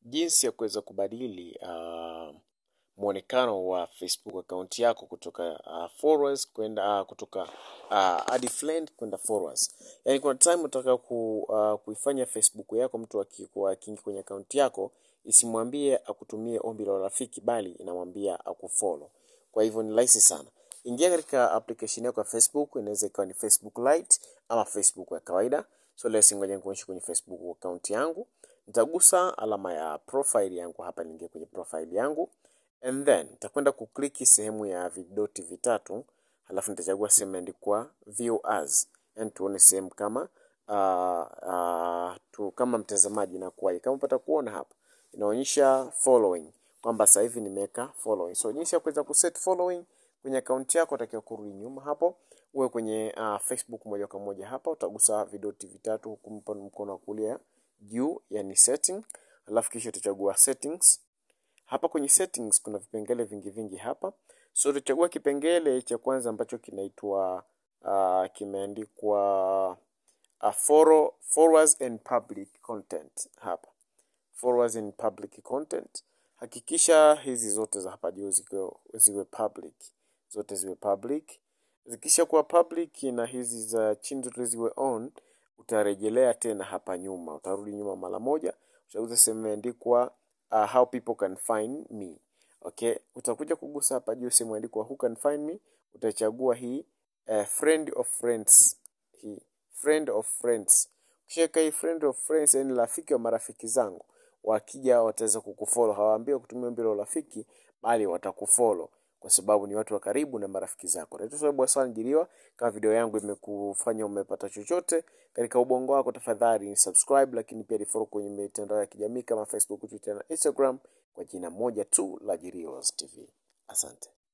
jinsi ya kuweza kubadili uh, mwonekano wa Facebook account yako kutoka uh, followers kwenda uh, kutoka uh, hadi friend kwenda followers. Yaani kuna time unataka ku, uh, kuifanya Facebook yako mtu akikuwa akiingia kwenye account yako isimwambie akutumie ombi la rafiki bali inamwambia akufollow. Kwa hivyo ni rahisi sana. Ingia katika application yako ya Facebook, inaweza ikawa ni Facebook Lite ama Facebook ya kawaida. So leo ngoja nikuonyeshe kwenye Facebook account yangu. Nitagusa alama ya profile yangu hapa, niingie kwenye profile yangu and then nitakwenda kukliki sehemu ya vidoti vitatu, halafu nitachagua sehemu imeandikwa view as, yani tuone sehemu kama uh, uh, tu kama mtazamaji na kuwaje. Kama upata kuona hapa inaonyesha following kwamba sasa hivi nimeweka following. So jinsi ya kuweza kuset following kwenye account yako, utakiwa kurudi nyuma hapo, uwe kwenye uh, Facebook moja kwa moja hapa, utagusa vidoti vitatu huku mkono wa kulia juu, yani setting, alafu kisha utachagua settings. Hapa kwenye settings kuna vipengele vingi vingi hapa, so utachagua kipengele cha kwanza ambacho kinaitwa uh, kimeandikwa uh, follow, followers and public content hapa followers and public content. Hakikisha hizi zote za hapa juu ziwe, ziwe public, zote ziwe public. Zikisha kuwa public na hizi za chini zote ziwe on, utarejelea tena hapa nyuma, utarudi nyuma mara moja, utagusa sehemu imeandikwa uh, how people can find me. Okay, utakuja kugusa hapa juu sehemu imeandikwa who can find me, utachagua hii uh, friend of friends, hii friend of friends. Ukishaweka hii friend of friends, yani rafiki wa marafiki zangu wakija wataweza kukufollow. Hawaambiwi kutumia mbilo rafiki, bali watakufollow kwa sababu ni watu wa karibu na marafiki zako. Naitwa Sababu Hassan Jiliwa. Kama video yangu imekufanya umepata chochote katika ubongo wako, tafadhali ni subscribe, lakini pia ni follow kwenye mitandao ya kijamii kama Facebook, Twitter na Instagram kwa jina moja tu la Jiliwa TV. Asante.